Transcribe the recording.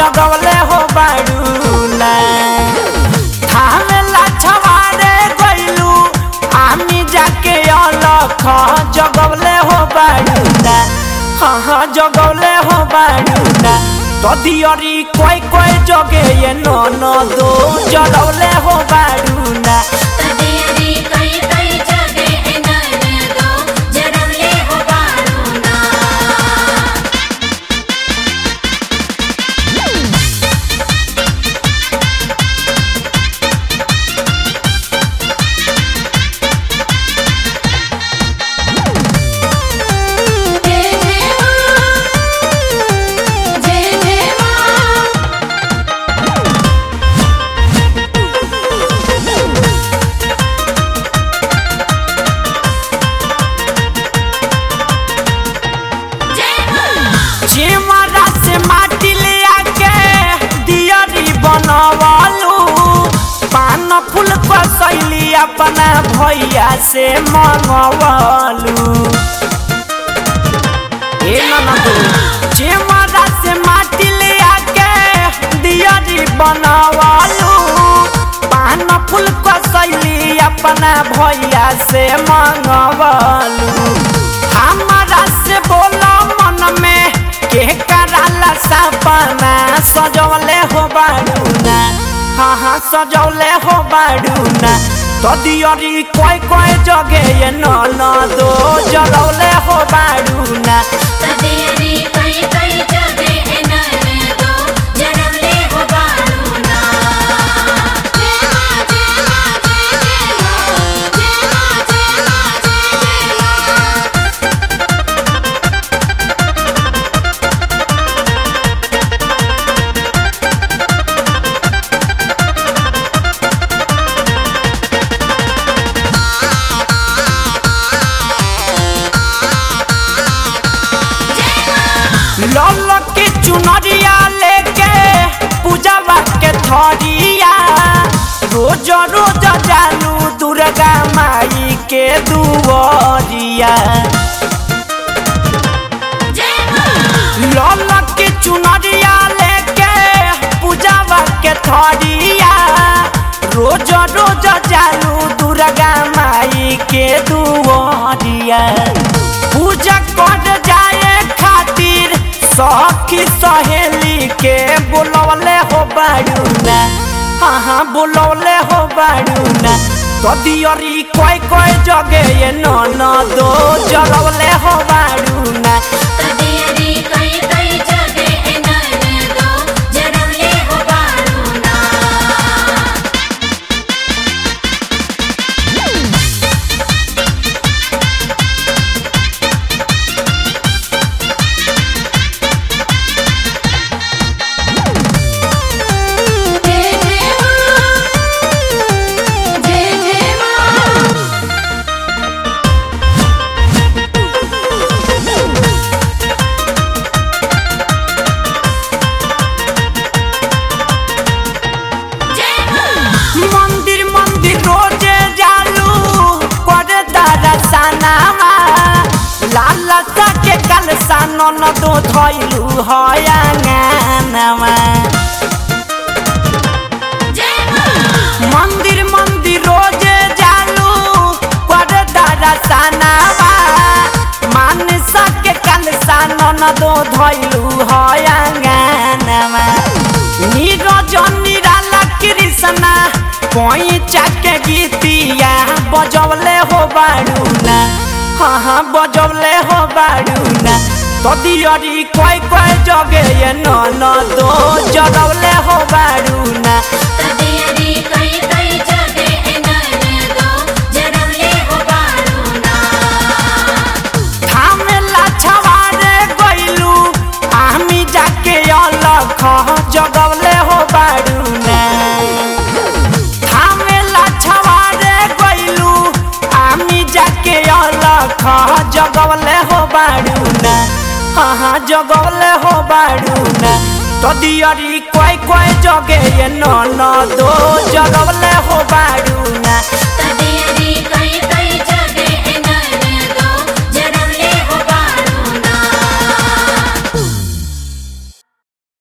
जगवले हो बाड़ूना थामेला छवारे गइलू आमी जाके अलख जगवले हो बाड़ूना हाँ हाँ जगवले हो बाड़ूना तदियरी कोई कोई जगे ये नो नो दो जगवले हो बाड़ूना तदियरी कई कई जगे नन दो जरवले हो बारूना जय जय मां जय जय मां जय मां चिमरा से माटी ले आके दियरी बनवालू पान फूल कसैली अपना भैया से मंगवालू ए ननदू चिमरा से माटी ले आके दियरी बनवालू पान फूल कसैली अपना भैया से मंगवालू हमारा से बोलो मन में के कराला सपना सजौले हो बाड़ूना हाँ हाँ सजौले हो बाड़ूना तो दियरी कोई कोई जगे ये न न दो जलौले हो बाड़ूना तदियरी कई कई जगे नन दो जरवले हो बारूना जय मां जय मां जय जय मां जय मां जय मां जय जय मां लल के चुनरिया लेके पूजवा के थरिया रोज रोज जानू दुर्गा माई के दुआरिया जय मां लल के चुनरिया लेके पूजवा के थरिया रोज रोज जानू दुर्गा माई के दुआरिया पूजा कर जाए खातिर सखी सहेली के बुलवले हो बाड़ूना हाँ हाँ बुलवले हो बाड़ूना कदियरी कोई कोई जगे ये न न दो जलवले हो बाड़ूना तदियरी कई कई जगे नन दो जरवले हो बारूना जय जय मां जय जय मां जय मां मंदिर मंदिर रोजे जालू करे दरसनावा लाल के कल सानो न दो धइलू हया गानवा जय मां मंदिर मंदिर रोजे जालू करे दरसनावा मानसा के कल सानो न दो धइलू हया गानवा नीरजन निराला कृष्णा पैचा के गीतिया बजवले हो बाड़ूना हाँ हाँ बजवले हो बाड़ूना तदियरी कोई कोई जगे ये न न दो जगवले हो बाड़ूना तदियरी कई कई जगे नन दो जरवले हो बारूना थामेला छवारे गइलू आमी जाके अलख जगवले हो बाड़ूना थामेला छवारे गइलू आमी जाके अलख जगवले हो बाड़ूना हाँ हाँ जगवले हो बाड़ूना तो दियरी कोई कोई जगे ये न न दो जगवले हो बाड़ू